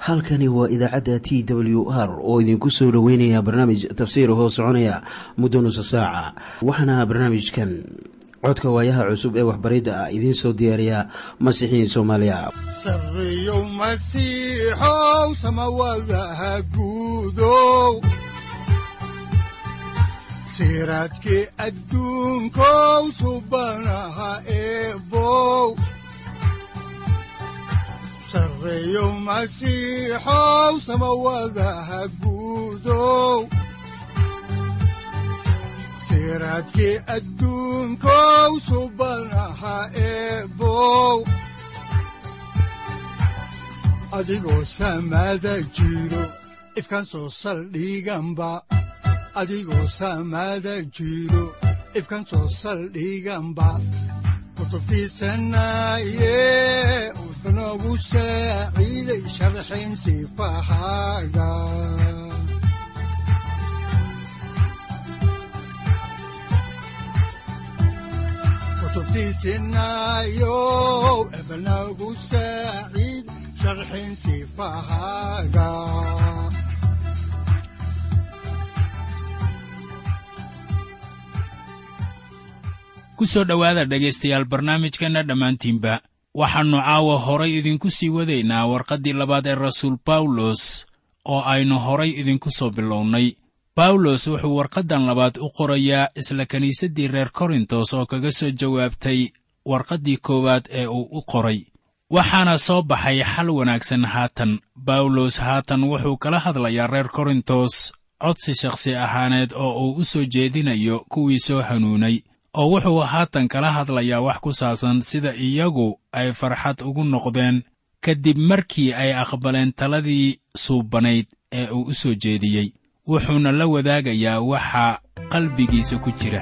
halkani waa idaacadda t w r oo idinku soo dhoweynaya barnaamij tafsiir hoo soconaya muddo nusa saaca waxaana barnaamijkan codka waayaha cusub ee waxbaridda ah idiin soo diyaariya masiixiin soomaaliya sareyow masiixow samawadaha guudow siraadkii adduunkow subanaha eebow sareyow masiixow samawadaha guudow siraadkii adduunkow subanaha eebow adigoo samaada jiro ifkan soo saldhiganba adigoo samaada jiro ifkan soo saldhiganba kutubtiisanaye udanogu saaciiday sharxin sifahaaga kutubtiisinayow ebanagu saaciid sharxin sifahaaga ku soo dhowaada dhegaystayaal barnaamijkeenna dhammaantiinba waxaannu caawa horay idinku sii wadaynaa warqaddii labaad ee rasuul bawlos oo aynu horay idinku soo bilownay bawlos wuxuu warqaddan labaad u qorayaa isla kiniisaddii reer korintos oo kaga soo jawaabtay warqaddii koowaad ee uu u qoray waxaana soo baxay xal wanaagsan haatan bawlos haatan wuxuu kala hadlayaa reer korintos codsi shakhsi ahaaneed oo uu u soo jeedinayo kuwii soo hanuunay oo wuxuu haatan kala hadlayaa wax ku saabsan sida iyagu ay farxad ugu noqdeen kadib markii ay aqbaleen taladii suubanayd ee uu u soo jeediyey wuxuuna la wadaagayaa waxa qalbigiisa ku jira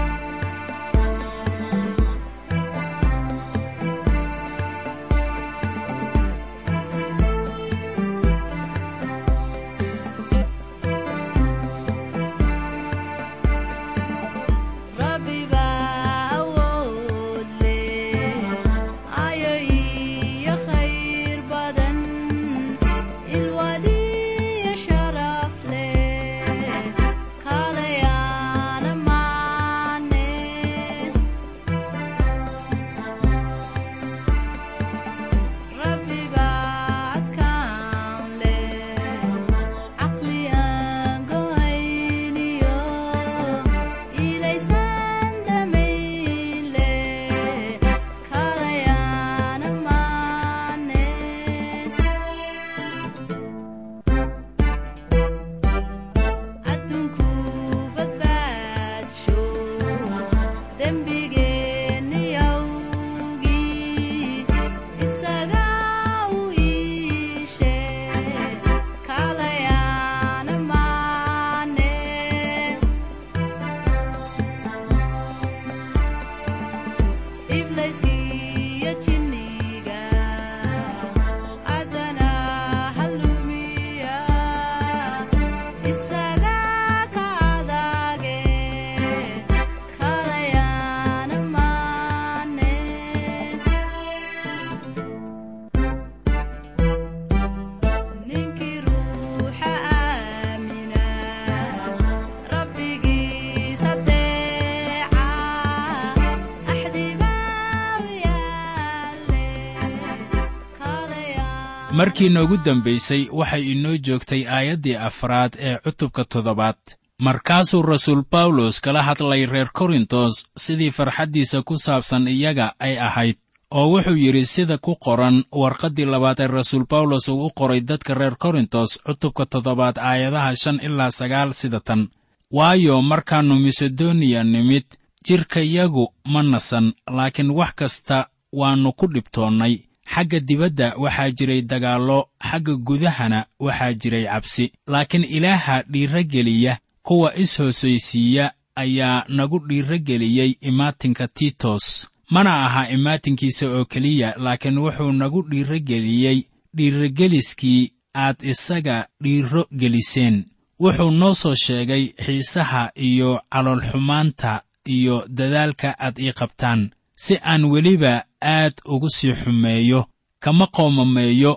markii noogu dambaysay waxay inoo joogtay aayaddii afraad ee cutubka toddobaad markaasuu rasuul bawlos kala hadlay reer korintos sidii farxaddiisa ku saabsan iyaga ay ahayd oo wuxuu yidhi sida ku qoran warqaddii labaad ee rasuul bawlos uu u qoray dadka reer korintos cutubka toddobaad aayadaha shan ilaa sagaal sida tan waayo markaannu masedoniya nimid jidhkayagu ma nasan laakiin wax kasta waannu ku dhibtoonnay xagga dibadda waxaa jiray dagaallo xagga gudahana waxaa jiray cabsi laakiin ilaaha dhiirrageliya kuwa is-hoosaysiiya ayaa nagu dhiirrageliyey imaatinka tiitos mana aha imaatinkiisa oo keliya laakiin wuxuu nagu dhiirrageliyey dhiirrageliskii aad isaga dhiirro geliseen wuxuu noo soo sheegay xiisaha iyo caloolxumaanta iyo dadaalka aad ii qabtaan si aan weliba aad ugu sii xumeeyo kama qoomameeyo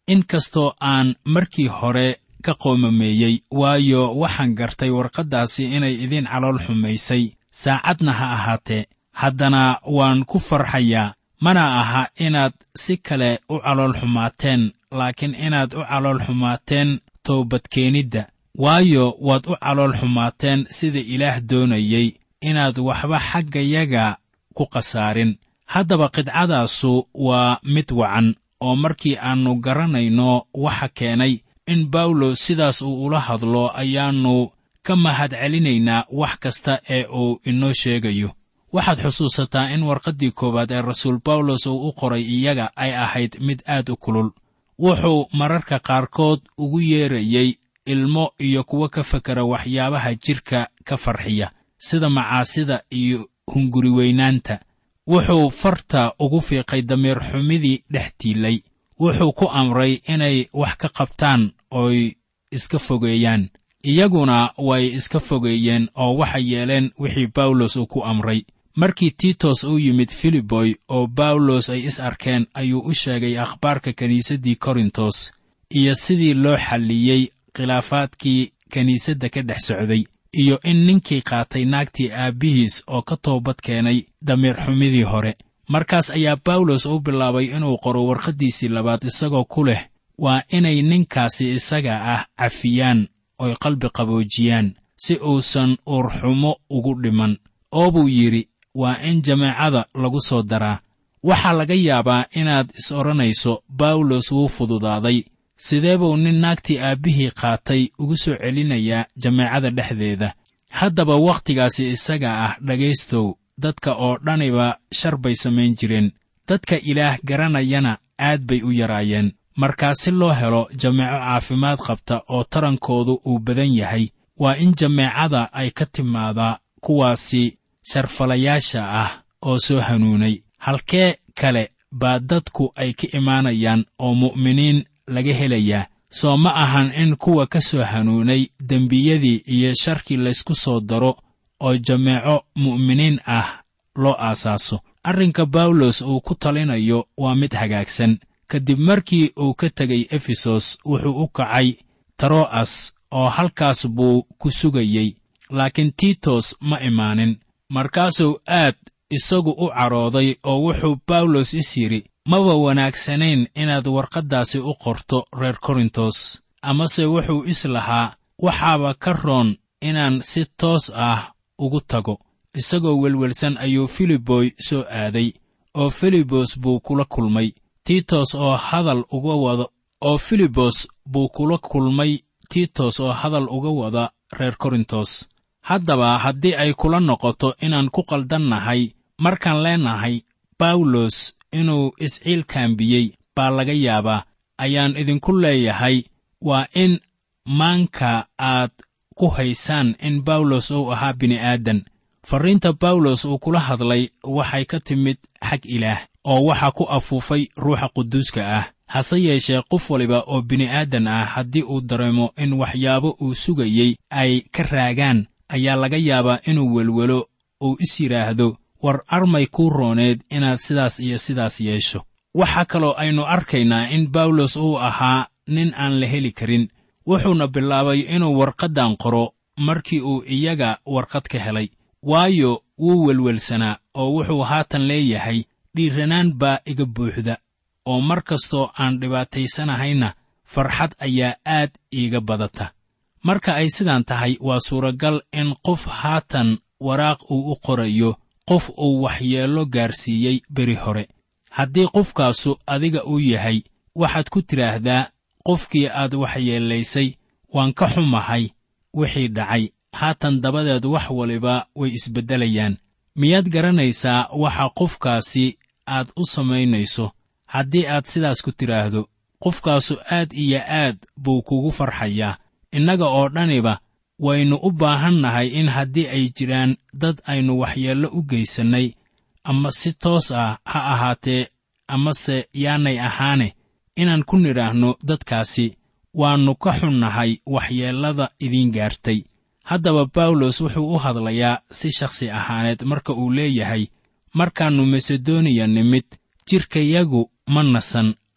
in kastoo aan markii hore ka qoomameeyey waayo waxaan gartay warqaddaasi inay idiin calool xumaysay saacadna ha ahaatee haddana waan ku farxayaa mana aha inaad si kale u calool xumaateen laakiin inaad u calool xumaateen toobadkeenidda waayo waad u calool xumaateen sida ilaah doonayey inaad waxba xaggayaga ku khasaarin haddaba qidcadaasu waa mid wacan oo markii aannu garanayno waxa keenay in bawlos sidaas uu ula hadlo ayaannu ka mahad celinaynaa wax kasta ee uu inoo sheegayo waxaad xusuusataa in warqaddii koowaad ee rasuul bawlos uu u qoray iyaga ay ahayd mid aad u kulul wuxuu mararka qaarkood ugu yeerayey ilmo iyo kuwo ka fakera waxyaabaha jidhka ka farxiya sida macaasida iyo hunguriweynaanta wuxuu farta ugu fiiqay damiir xumidii dhex tiilay wuxuu ku amray inay wax ka qabtaan ooy iska fogeeyaan iyaguna way iska fogeeyeen oo waxay yeeleen wixii bawlos uu ku amray markii tiitos uu yimid filiboy oo bawlos ay is arkeen ayuu u sheegay akhbaarka kiniisaddii korintos iyo sidii loo xalliyey khilaafaadkii kiniisadda ka dhex socday iyo in ninkii qaatay naagtii aabbihiis oo ka toobad keenay damiir xumidii hore markaas ayaa bawlos u bilaabay inuu qoro warqaddiisii labaad isagoo ku leh waa inay ninkaasi isaga ah cafiyaan oy qalbi qaboojiyaan si uusan uurxumo ugu dhiman oo buu yidhi waa in jameecada lagu soo daraa waxaa laga yaabaa inaad is odhanayso bawlos wuu fududaaday sidee buu nin naagtii aabbihii qaatay ugu soo celinayaa jameecada dhexdeeda haddaba wakhtigaasi isaga ah dhegaystow dadka oo dhaniba shar bay samayn jireen dadka ilaah garanayana aad bay u yaraayeen markaa si loo helo jameeco caafimaad qabta oo tarankoodu uu badan yahay waa in jameecada ay ka timaadaa kuwaasi sharfalayaasha ah oo soo hanuunay halkee kale baa dadku ay ka imaanayaan oo mu'miniin laga helayaa soo ma ahan in kuwa ka soo hanuunay dembiyadii iyo sharkii laysku soo daro oo jameeco mu'miniin ah loo aasaaso arrinka bawlos uu ku talinayo waa mid hagaagsan kadib markii uu ka tegay efesos wuxuu u kacay taro'as oo halkaas buu ku sugayey laakiin tiitos ma imaanin markaasuu aad isagu u cadhooday oo wuxuu bawlos is yidhi maba wanaagsanayn inaad warqaddaasi u qorto reer korintos amase wuxuu is lahaa waxaaba ka roon inaan si toos ah ugu tago isagoo welwelsan ayuu filiboy soo aaday oo filibos buu kula kulmay tiitos oo hadal uga wada oo filibos buu kula kulmay tiitos oo hadal uga wada reer korintos haddaba haddii ay kula noqoto inaan ku qaldannahay markaan leenahay bawlos inuu isciilkaambiyey baa laga yaabaa ayaan idinku leeyahay waa in maanka aad ku haysaan in bawlos uu ahaa bini'aadan farriinta bawlos uu kula hadlay waxay ka timid xag ilaah oo waxaa ku afuufay ruuxa quduuska ah hase yeeshee qof waliba oo bini'aadan ah haddii uu dareemo in waxyaabo uu sugayey ay ka raagaan ayaa laga yaabaa inuu welwelo uu is yidhaahdo war armay kuu rooneed inaad sidaas iyo sidaas yeesho waxaa kaloo aynu arkaynaa in bawlos uu ahaa nin aan la heli karin wuxuuna bilaabay inuu warqaddan qoro markii uu iyaga warqad ka helay waayo wuu welwelsanaa oo wuxuu haatan leeyahay dhiiranaan baa iga buuxda oo mar kastoo aan dhibaataysanahayna farxad ayaa aad iiga badata marka ay sidaan tahay waa suuragal in qof haatan waraaq uu u qorayo qof uu waxyeello gaarsiiyey beri hore haddii qofkaasu adiga uu yahay waxaad ku tidhaahdaa qofkii aad waxyeellaysay waan ka xumahay wixii dhacay haatan dabadeed wax waliba way isbeddelayaan miyaad garanaysaa waxa qofkaasi aad u samaynayso haddii aad sidaas ku tidhaahdo qofkaasu aad iyo aad buu kugu farxayaa innaga oo dhaniba waynu u baahannahay in haddii ay jiraan dad aynu waxyeello u geysannay ama si toos ah ha ahaatee amase yaanay ahaane inaan ku nidhaahno dadkaasi waannu ka xunnahay waxyeellada idiin gaartay haddaba bawlos wuxuu u hadlayaa si shakhsi ahaaneed marka uu leeyahay markaannu masedoniya nimid jidhkayagu ma nasan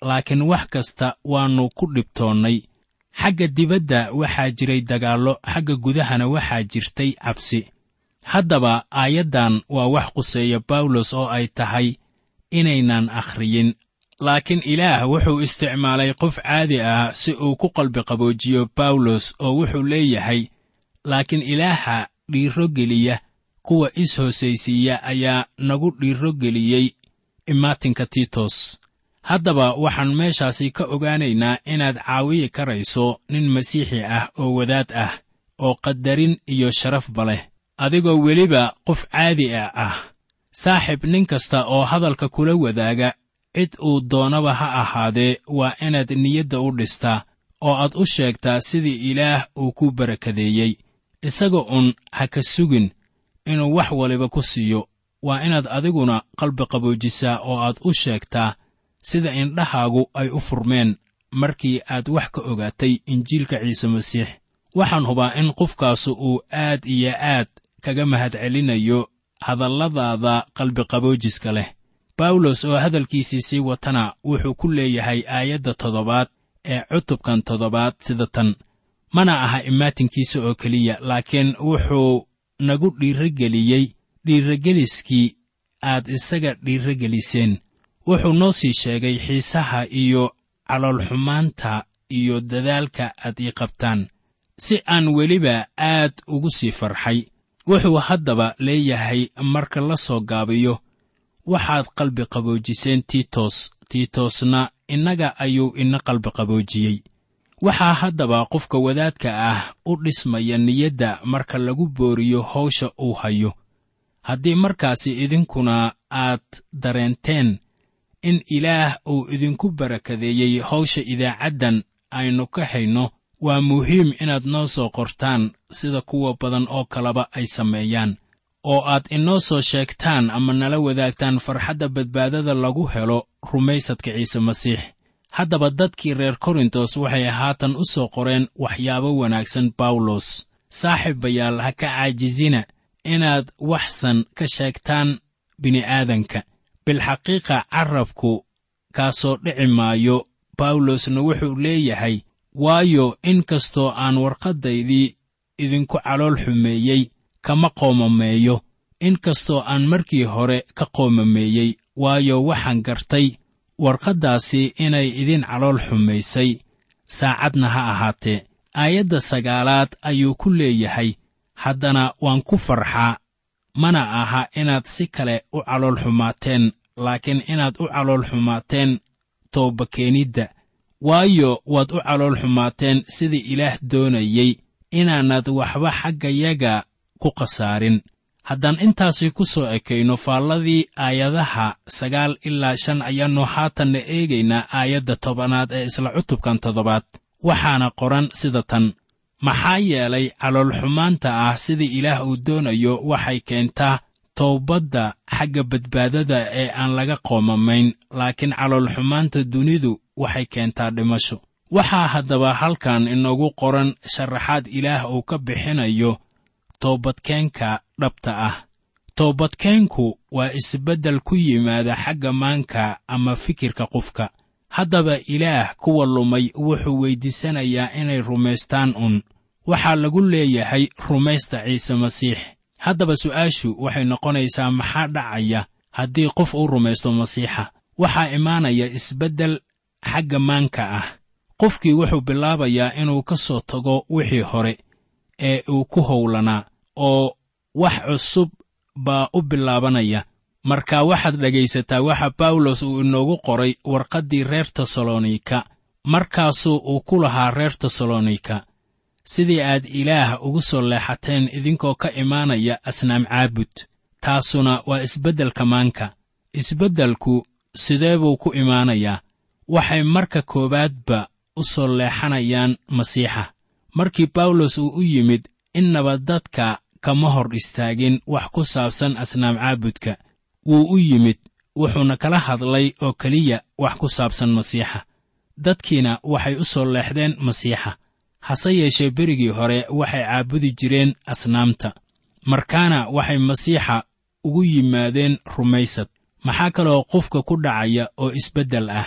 laakiin wax kasta waannu ku dhibtoonnay xagga dibadda waxaa jiray dagaallo xagga gudahana waxaa jirtay cabsi haddaba aayaddan waa wax quseeya bawlos oo ay tahay inaynan akhriyin laakiin ilaah wuxuu isticmaalay qof caadi ah si uu ku qalbiqaboojiyo bawlos oo wuxuu leeyahay laakiin ilaaha dhiiro geliya kuwa is-hoosaysiiya ayaa nagu dhiiro geliyey imaatinka tiitos haddaba waxaan meeshaasi ka ogaanaynaa inaad caawiyi karayso nin masiixi ah oo wadaad ah oo qadarin iyo sharafba leh adigoo weliba qof caadi a ah saaxib nin kasta oo hadalka kula wadaaga cid uu doonaba ha ahaadee waa inaad niyadda u dhistaa oo aad u sheegtaa sidii ilaah uu ku barakadeeyey isaga un ha ka sugin inuu wax waliba ku siiyo waa inaad adiguna qalbi qaboojisaa oo aad u sheegtaa sida indhahaagu ay u furmeen markii aad wax ka ogaatay injiilka ciise masiix waxaan hubaa in qofkaasu uu aad iyo aad kaga mahadcelinayo hadalladaada qalbiqaboojiska leh bawlos oo hadalkiisii sii watana wuxuu ku leeyahay aayadda toddobaad ee cutubkan toddobaad sida tan mana aha imaatinkiisa oo keliya laakiin wuxuu nagu dhiirogeliyey dhiirogeliskii aad isaga dhiirogeliseen wuxuu noo sii sheegay xiisaha iyo caloolxumaanta iyo dadaalka aad ii qabtaan si aan weliba aad ugu sii farxay wuxuu haddaba leeyahay marka la soo gaabiyo waxaad qalbi qaboojiseen tiitos tiitosna innaga ayuu ina qalbi qaboojiyey waxaa haddaba qofka wadaadka ah u dhismaya niyadda marka lagu booriyo hawsha uu hayo haddii markaasi idinkuna aad dareenteen in ilaah uu idinku barakadeeyey hawsha idaacaddan aynu ka hayno waa muhiim inaad noo soo qortaan sida kuwa badan oo kaleba ay sameeyaan oo aad inoo soo sheegtaan ama nala wadaagtaan farxadda badbaadada lagu helo rumaysadka ciise masiix haddaba dadkii reer korintos waxay haatan u soo qoreen waxyaabo wanaagsan bawlos saaxiibayaal ha ka caajisina inaad waxsan ka sheegtaan bini'aadanka bilxaqiiqa carrabku kaasoo dhici maayo bawlosna wuxuu leeyahay waayo in kastoo aan warqaddaydii idinku calool xumeeyey kama qoomameeyo in kastoo aan markii hore ka qoomameeyey waayo waxaan gartay warqaddaasi inay idin calool xumaysay saacadna ha ahaatee aayadda sagaalaad ayuu ku leeyahay haddana waan ku farxaa mana aha inaad si kale u calool xumaateen laakiin inaad u calool xumaateen toobakeenidda waayo waad u calool xumaateen sidii ilaah doonayey inaanad waxba xaggayaga ku khasaarin haddaan intaasi ku soo ekayno faalladii aayadaha sagaal ilaa shan ayaannu haatanna eegaynaa aayadda tobanaad ee isla cutubkan toddobaad waxaana qoran sida tan maxaa yeelay caloolxumaanta ah sidii ilaah uu doonayo waxay keentaa towbadda xagga badbaadada ee aan laga qoomamayn laakiin caloolxumaanta dunidu waxay keentaa dhimasho waxaa haddaba halkan inoogu qoran sharaxaad ilaah uu ka bixinayo toobadkeenka dhabta ah toobadkeenku waa isbeddel ku yimaada xagga maanka ama fikirka qofka haddaba ilaah kuwa lumay wuxuu weyddiisanayaa inay rumaystaan un waxaa lagu leeyahay rumaysta ciise masiix haddaba su'aashu waxay noqonaysaa maxaa dhacaya haddii qof uu rumaysto masiixa waxaa imaanaya isbeddel xagga maanka ah qofkii wuxuu bilaabayaa inuu ka soo tago wixii hore ee uu ku howlanaa oo wax cusub baa u bilaabanaya marka waxaad dhegaysataa waxa bawlos uu inoogu qoray warqaddii reer tesalonika markaasuu uu ku lahaa reer tesalonika sidii aad ilaah ugu soo leexateen idinkoo ka imaanaya asnaam caabud taasuna waa isbeddelka maanka isbeddelku sidee buu ku imaanayaa waxay marka koowaadba u soo leexanayaan masiixa markii bawlos uu u yimid innaba dadka kama hor istaagin wax ku saabsan asnaam caabudka wuu u yimid wuxuuna kala hadlay oo keliya wax ku saabsan masiixa dadkiina waxay u soo leexdeen masiixa hase yeeshee berigii hore waxay caabudi jireen asnaamta markaana waxay masiixa ugu yimaadeen rumaysad maxaa kaloo qofka ku dhacaya oo isbeddel ah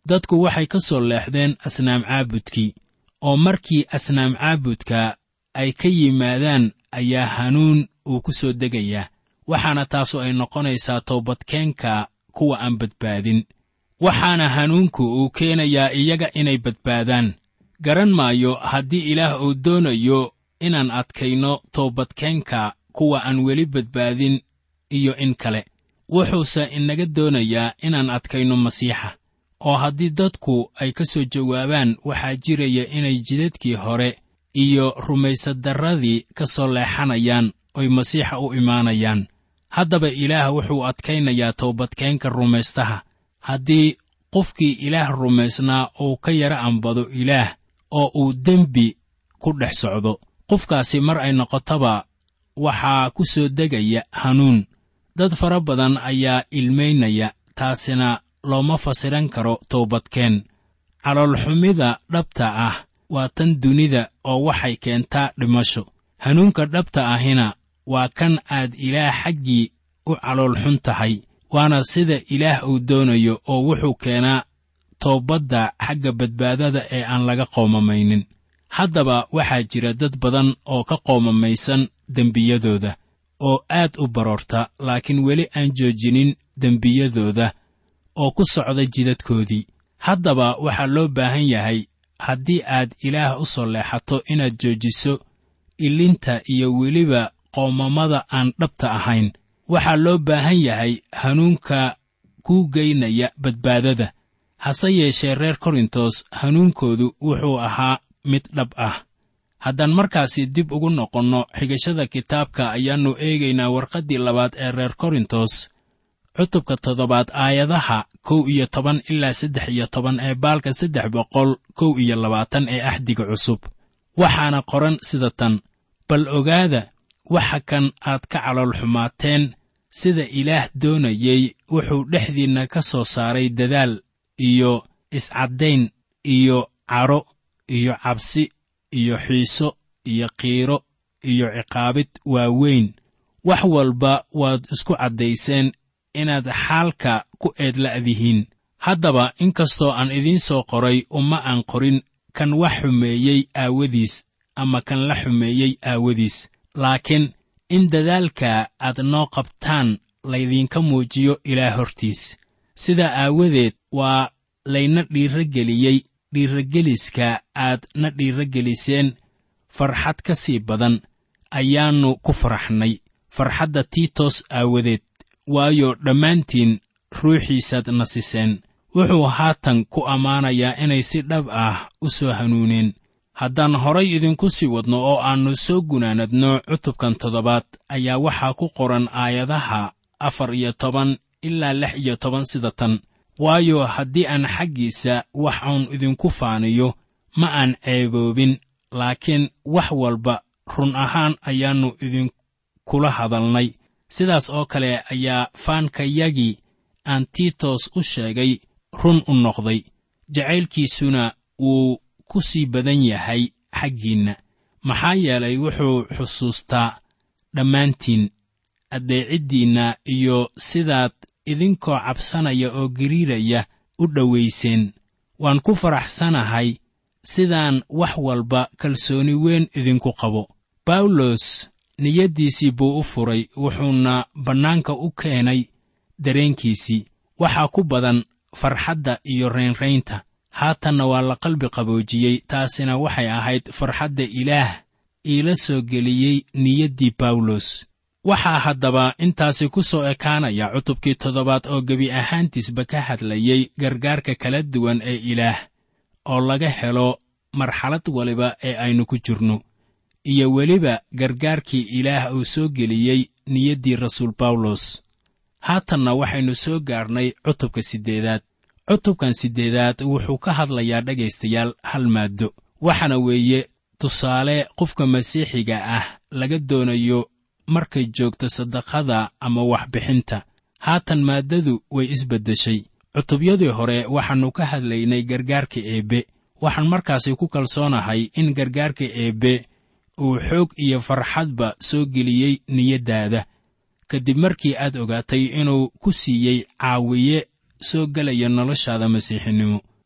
dadku waxay ka soo leexdeen asnaam caabudkii oo markii asnaam caabudka ay ka yimaadaan ayaa hanuun uu ku soo degayaa waxaana taasu ay noqonaysaa toobadkeenka kuwa aan badbaadin waxaana hanuunku uu keenayaa iyaga inay badbaadaan garan maayo haddii ilaah uu doonayo inaan adkayno toobadkeenka kuwa aan weli badbaadin iyo in kale wuxuuse inaga doonayaa inaan adkayno masiixa oo haddii dadku ay ka soo jawaabaan waxaa jiraya inay jidadkii hore iyo rumaysadarradii ka soo leexanayaan oy masiixa u imaanayaan haddaba ilaah wuxuu adkaynayaa toobadkeenka rumaystaha haddii qofkii ilaah rumaysnaa uu ka yara ambado ilaah oo uu dembi ku dhex socdo qofkaasi mar ay noqotaba waxaa ku soo degaya hanuun dad fara badan ayaa ilmaynaya taasina looma fasiran karo toobadkeen caloolxumida dhabta ah waa tan dunida oo waxay keentaa dhimasho hanuunka dhabta ahina waa kan aad ilaah xaggii u caloolxun tahay waana sida ilaah uu doonayo oo wuxuu keenaa toobadda xagga badbaadada ee aan laga qoomamaynin haddaba waxaa jira dad badan oo ka qoomamaysan dembiyadooda oo aad u baroorta laakiin weli aan joojinin dembiyadooda oo ku socda jidadkoodii haddaba waxaa loo baahan yahay haddii aad ilaah u soo leexato inaad joojiso ilinta iyo weliba qoomamada aan dhabta ahayn waxaa loo baahan yahay hanuunka kuu geynaya badbaadada hase yeeshee reer korintos hanuunkoodu wuxuu ahaa mid dhab ah haddaan markaasi dib ugu noqonno xigashada kitaabka ayaannu eegaynaa warqaddii labaad ee reer korintos cutubka toddobaad aayadaha kow iyo toban ilaa saddex iyo toban ee baalka saddex boqol kow iyo labaatan ee axdiga cusub waxaana qoran sida tan bal ogaada waxa kan aad ka calool xumaateen sida ilaah doonayey wuxuu dhexdiinna ka soo saaray dadaal iyo iscaddayn iyo cadho iyo cabsi iyo xiiso iyo qiiro iyo ciqaabid waaweyn wax walba waad isku caddayseen inaad xaalka ku eedla'dihiin haddaba inkastoo aan idiin soo qoray uma aan qorin kan wax xumeeyey aawadiis ama kan la xumeeyey aawadiis laakiin in dadaalka aad noo qabtaan laydinka muujiyo ilaah hortiis sidaa aawadeed waa layna dhiirageliyey dhiirageliska aad na dhiirageliseen farxad ka sii badan ayaannu ku faraxnay farxadda tiitos aawadeed waayo dhammaantiin ruuxiisaad nasiseen wuxuu haatan ku ammaanayaa inay si dhab ah u soo hanuuneen haddaan horay idinku sii wadno oo aannu soo gunaanadno cutubkan toddobaad ayaa waxaa ku qoran aayadaha afar iyo toban ilaa lix iyo toban sida tan waayo haddii aan xaggiisa wax uun idinku faaniyo ma aan ceeboobin laakiin wax walba run ahaan ayaannu idinkula hadalnay sidaas oo kale ayaa faankayagii aan tiitos u sheegay run u noqday jacaylkiisuna wuu ku sii badan yahay xaggiinna maxaa yeelay wuxuu xusuustaa dhammaantiin addeeciddiinna iyo sidaad idinkoo cabsanaya oo gariiraya u dhowayseen waan ku faraxsanahay sidaan wax walba kalsooni weyn idinku qabo bawlos niyaddiisii buu u furay wuxuuna bannaanka u keenay dareenkiisii waxaa ku badan farxadda iyo raynraynta haatanna waa la qalbi qaboojiyey taasina waxay ahayd farxadda ilaah iila soo geliyey niyaddii bawlos waxaa haddaba intaasi ku soo ekaanaya cutubkii toddobaad oo gebi ahaantiisba ka hadlayey gargaarka kala duwan ee ilaah oo laga helo marxalad waliba ee aynu ku jirno iyo weliba gargaarkii ilaah uu soo geliyey niyaddii rasuul bawlos haatanna waxaynu soo gaarnay cutubka siddeedaad cutubkan siddeedaad wuxuu ka hadlayaa dhegaystayaal hal maaddo waxaana weeye tusaale qofka masiixiga ah laga doonayo markay joogto sadaqada ama waxbixinta haatan maaddadu way isbeddeshay cutubyadii hore waxaannu ka hadlaynay gargaarka eebbe waxaan markaasi ku kalsoonahay in gargaarka eebbe uu xoog iyo farxadba soo geliyey niyaddaada kadib markii aad ogaatay inuu ku siiyey caawiye soo gelaya noloshaada masiixinimo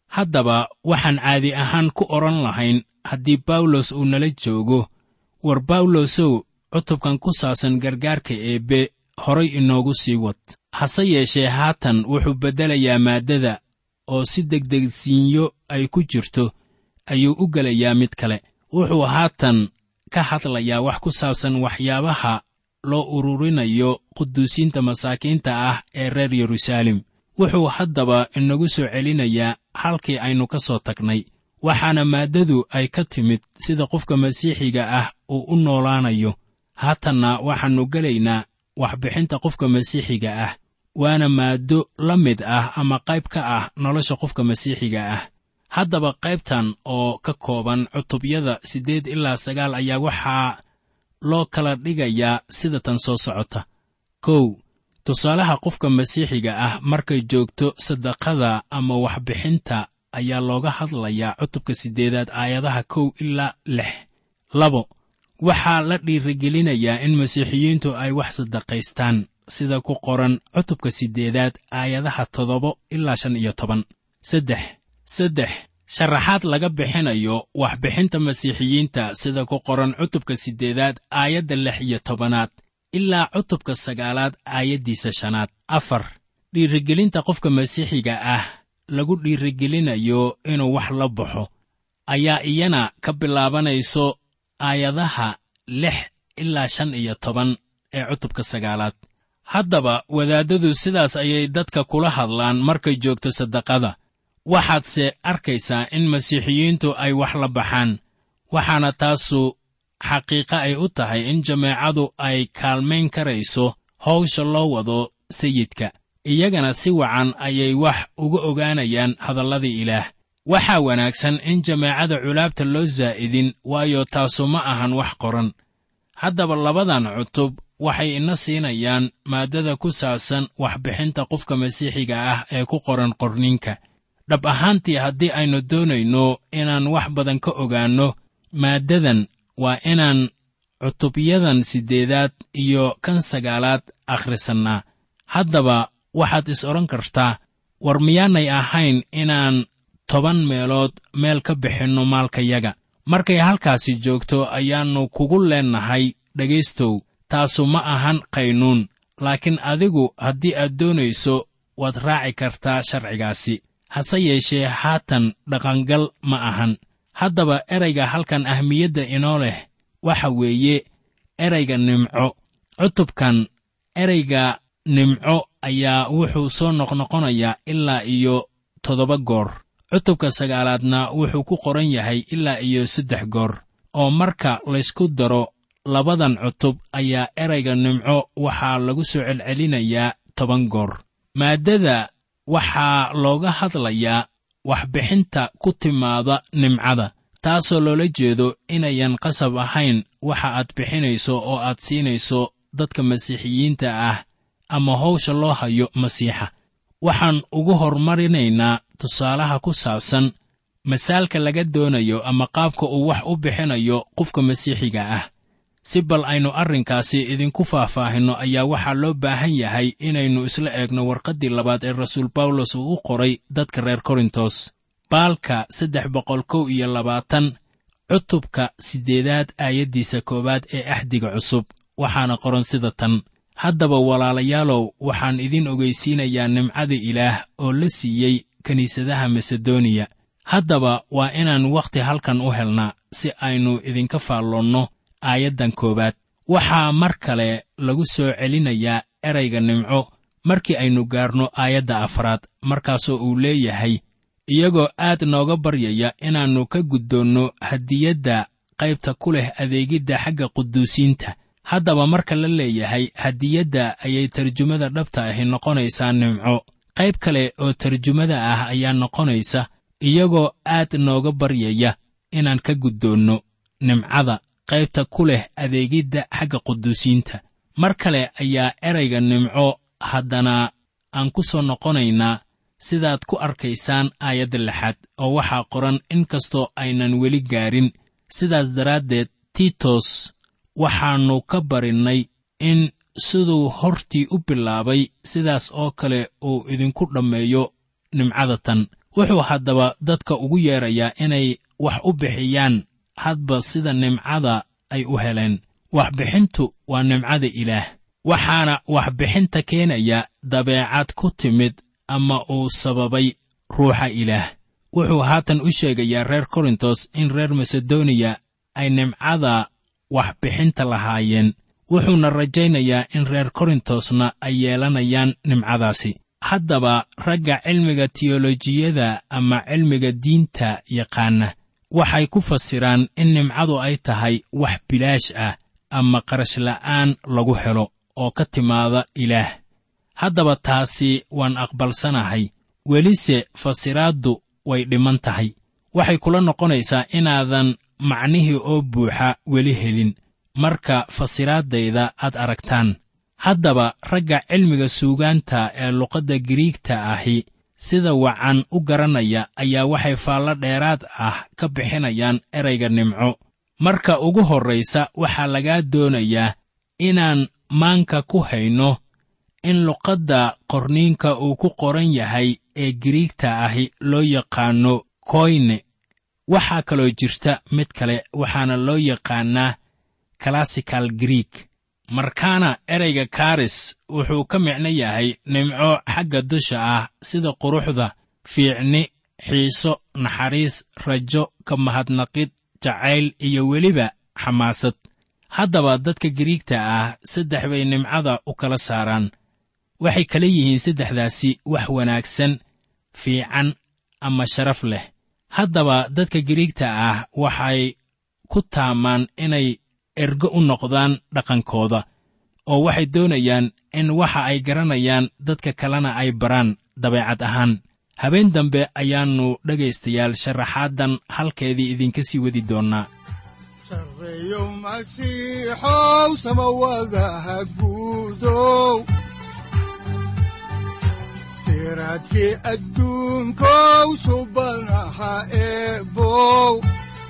haddaba waxaan caadi ahaan ku odhan lahayn haddii bawlos uu nala joogo war bawlosow cutubkan ku saabsan gargaarka eebbe horay inoogu sii wad hase yeeshee haatan wuxuu beddelayaa maaddada oo si degdegsiinyo ay ku jirto ayuu u gelayaa mid kale wuxuu haatan ka hadlayaa wax ku saabsan waxyaabaha loo ururinayo quduusiinta masaakiinta ah ee reer yeruusaalem wuxuu haddaba inagu soo celinayaa halkii aynu ka soo tagnay waxaana maaddadu ay ka timid sida qofka masiixiga ah uu u noolaanayo haatanna waxaannu gelaynaa waxbixinta qofka masiixiga ah waana maaddo la mid ah ama qayb ka ah nolosha qofka masiixiga ah haddaba qaybtan oo ka kooban cutubyada siddeed ilaa sagaal ayaa waxaa loo kala dhigayaa sida tan soo socota kow tusaalaha qofka masiixiga ah markay joogto sadaqada ama waxbixinta ayaa looga hadlayaa cutubka siddeedaad aayadaha kow ilaa lix labo waxaa la dhiirigelinayaa in masiixiyiintu ay wax sadaqaystaan sida ku qoran cutubka siddeedaad aayadaha toddoba ilaa shan iyo toban saddex saddex sharaxaad laga bixinayo waxbixinta masiixiyiinta sida ku qoran cutubka siddeedaad aayadda lix iyo tobanaad ilaa cutubka sagaalaad aayaddiisa shanaad afar dhiirigelinta qofka masiixiga ah lagu dhiirigelinayo inuu wax la baxo ayaa iyana ka bilaabanayso aayadaha lix ilaa shan iyo toban ee cutubka sagaalaad haddaba wadaaddadu sidaas ayay dadka kula hadlaan markay joogto sadaqada waxaadse arkaysaa in masiixiyiintu ay wax la baxaan waxaana taasu xaqiiqo ay u tahay in jameecadu ay kaalmayn karayso hawsha loo wado sayidka iyagana si wacan ayay wax uga ogaanayaan hadalladii ilaah waxaa wanaagsan in jameecada culaabta loo saa'idin waayo taasu ma ahan wax qoran haddaba labadan cutub waxay ina siinayaan maaddada ku saabsan waxbixinta qofka masiixiga ah ee ku qoran qorninka dhab ahaantii haddii aynu doonayno inaan wax badan ka ogaanno maaddadan waa inaan cutubyadan siddeedaad iyo kan sagaalaad akhrisannaa haddaba waxaad is odhan kartaa war miyaanay ahayn inaan toban meelood meel ka bixinno maalkayaga markay halkaasi joogto ayaannu kugu leennahay dhegaystow taasu ma ahan qaynuun laakiin adigu haddii aad doonayso waad raaci kartaa sharcigaasi hase yeeshee haatan dhaqangal ma ahan haddaba erayga halkan ahmiyadda inoo leh waxa weeye erayga nimco cutubkan erayga nimco ayaa wuxuu soo noqnoqonayaa ilaa iyo toddoba goor cutubka sagaalaadna wuxuu ku qoran yahay ilaa iyo saddex goor oo marka laysku daro labadan cutub ayaa erayga nimco waxaa lagu soo celcelinayaa toban goor maaddada waxaa looga hadlayaa waxbixinta ku timaada nimcada taasoo loola jeedo inayan qasab ahayn waxa aad bixinayso oo aad siinayso dadka masiixiyiinta ah ama hawsha loo hayo masiixa waxaan ugu hormarinaynaa tusaalaha ku saabsan masaalka laga doonayo ama qaabka uu wax u bixinayo qofka masiixiga ah si bal aynu arrinkaasi idinku faahfaahinno ayaa waxaa loo baahan yahay inaynu isla eegno warqaddii labaad ee rasuul bawlos uu u qoray dadka reer korintos baalka saddex boqol kow iyo labaatan cutubka siddeedaad aayaddiisa koowaad ee axdiga cusub waxaana qoran sida tan haddaba walaalayaalow waxaan idin ogeysiinayaa nimcada ilaah oo la siiyey kiniisadaha masedoniya haddaba waa inaan wakhti halkan u helnaa si aynu idinka faalloonno aayaddan koowaad waxaa mar kale lagu soo celinayaa erayga nimco markii aynu gaarno aayadda afraad markaasoo uu leeyahay iyagoo aad nooga baryaya inaannu ka guddoonno hadiyadda qaybta ku leh adeegidda xagga quduusiinta haddaba marka la leeyahay hadiyadda ayay tarjumada dhabta ahi noqonaysaa nimco qayb kale oo tarjumada ah ayaa noqonaysa iyagoo aad nooga baryaya inaan ka guddoonno nimcada qaybta ku leh adeegidda xagga quduusiinta mar kale ayaa erayga nimco haddana aan ku soo noqonaynaa sidaad ku arkaysaan aayadda lixaad oo waxaa qoran in kastoo aynan weli gaarin sidaas daraaddeed tiitos waxaannu ka barinnay in siduu hortii u bilaabay sidaas oo kale uu idinku dhammeeyo nimcada tan wuxuu haddaba dadka ugu yeedrayaa inay wax u bixiyaan hadba sida nimcada ay u heleen waxbixintu waa nimcada ilaah waxaana waxbixinta keenaya dabeecad ku timid ama uu sababay ruuxa ilaah wuxuu haatan u sheegayaa reer korintos in reer masedoniya ay nimcada waxbixinta lahaayeen wuxuuna rajaynayaa in reer korintosna ay yeelanayaan nimcadaasi haddaba ragga cilmiga tiyolojiyada ama cilmiga diinta yaqaana waxay ku fasiraan in nimcadu ay tahay wax bilaash ah ama qarashla'aan lagu helo oo ka timaada ilaah haddaba taasi waan aqbalsanahay welise fasiraaddu way dhiman tahay waxay kula noqonaysaa inaadan macnihii oo buuxa weli helin marka fasiraaddayda aad aragtaan haddaba ragga cilmiga suugaanta ee luqadda giriigta ahi sida wacan u garanaya ayaa waxay faallo dheeraad ah ka bixinayaan erayga nimco marka ugu horraysa waxaa lagaa doonayaa inaan maanka ku hayno in luqadda qorniinka uu ku qoran yahay ee giriigta ahi loo yaqaanno koyne waxaa kaloo jirta mid kale waxaana loo yaqaannaa classical grieg markaana ereyga karis wuxuu ka micno yahay nimco xagga dusha ah sida quruxda fiicni xiiso naxariis rajo ka mahadnaqid jacayl iyo weliba xamaasad haddaba dadka giriigta ah saddex bay nimcada u kala saaraan waxay kala yihiin saddexdaasi wax wanaagsan fiican ama sharaf leh haddaba dadka giriigta ah waxay ku taamaan inay ergo u noqdaan dhaqankooda oo waxay doonayaan in waxa ay garanayaan dadka kalena ay baraan dabeecad ahaan habeen dambe ayaannu dhegaystayaal sharaxaaddan halkeedii idinka sii wadi doonnaa sarreeyo masiixow samawadaha guudow siraadkii adduunkow subanaha eebow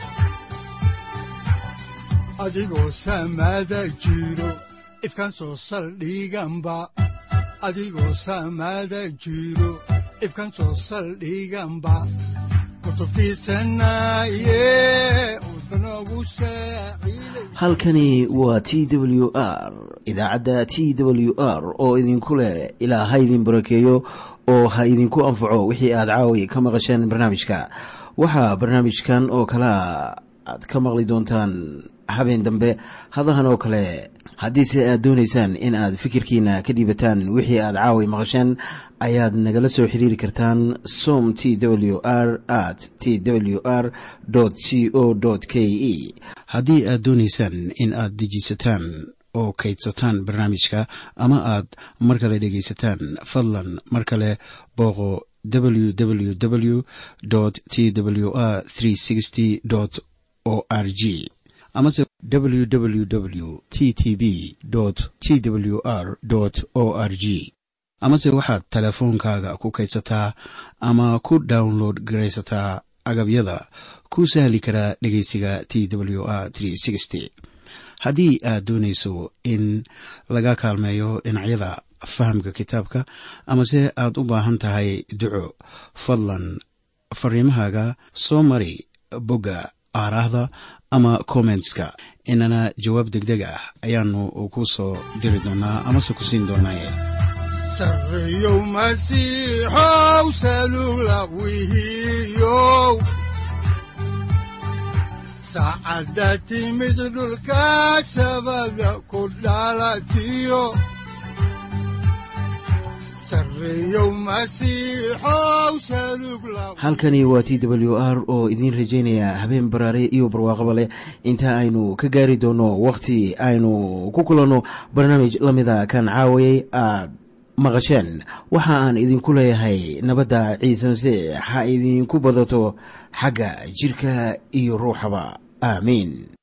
adigoo samada jiro ifkaan soo saldhiganba adigoo samada jiro ifkaan soo saldhiganba kutubtiisanaye udbanogu saaciiday halkani waa t w r idaacadda t w r oo idinku leh ilaa ha idin barakeeyo oo ha idinku anfaco wixii aad caawi ka maqasheen barnaamijka waxaa barnaamijkan oo kalea aad ka maqli doontaan habeen dambe hadahan oo kale haddiise aad doonaysaan in aad fikirkiina ka dhiibataan wixii aad caawi maqasheen ayaad nagala soo xiriiri kartaan som t w r at t w r c o k e haddii aad doonaysaan in aad dejiisataan oo kaydsataan barnaamijka ama aad mar kale dhegaysataan fadlan mar kale booqo www t w r o r g amase www t t b t w r o r g amase waxaad teleefoonkaaga ku kaydsataa ama ku download garaysataa agabyada ku sahli karaa dhegeysiga t w r haddii aad doonayso in laga kaalmeeyo dhinacyada fahamka kitaabka amase aad u baahan tahay duco fadlan fariimahaaga soo mari bogga aaraahda ama kommentska inana jawaab degdeg ah ayaanu ku soo diri doonaa amase ku siin doonaaye sarreeyow masiixow salula wihiyow saacadda timid dhulka sabada ku dhalatiyo sarreeyow masiixow salug la halkani waa t w r oo idiin rajaynaya habeen baraare iyo barwaaqaba leh inta aynu ka gaari doono wakhti aynu ku kulanno barnaamij la mida kan caawayay aad maqasheen waxa aan idinku leeyahay nabadda ciise masiix ha idinku badato xagga jidhka iyo ruuxaba aamiin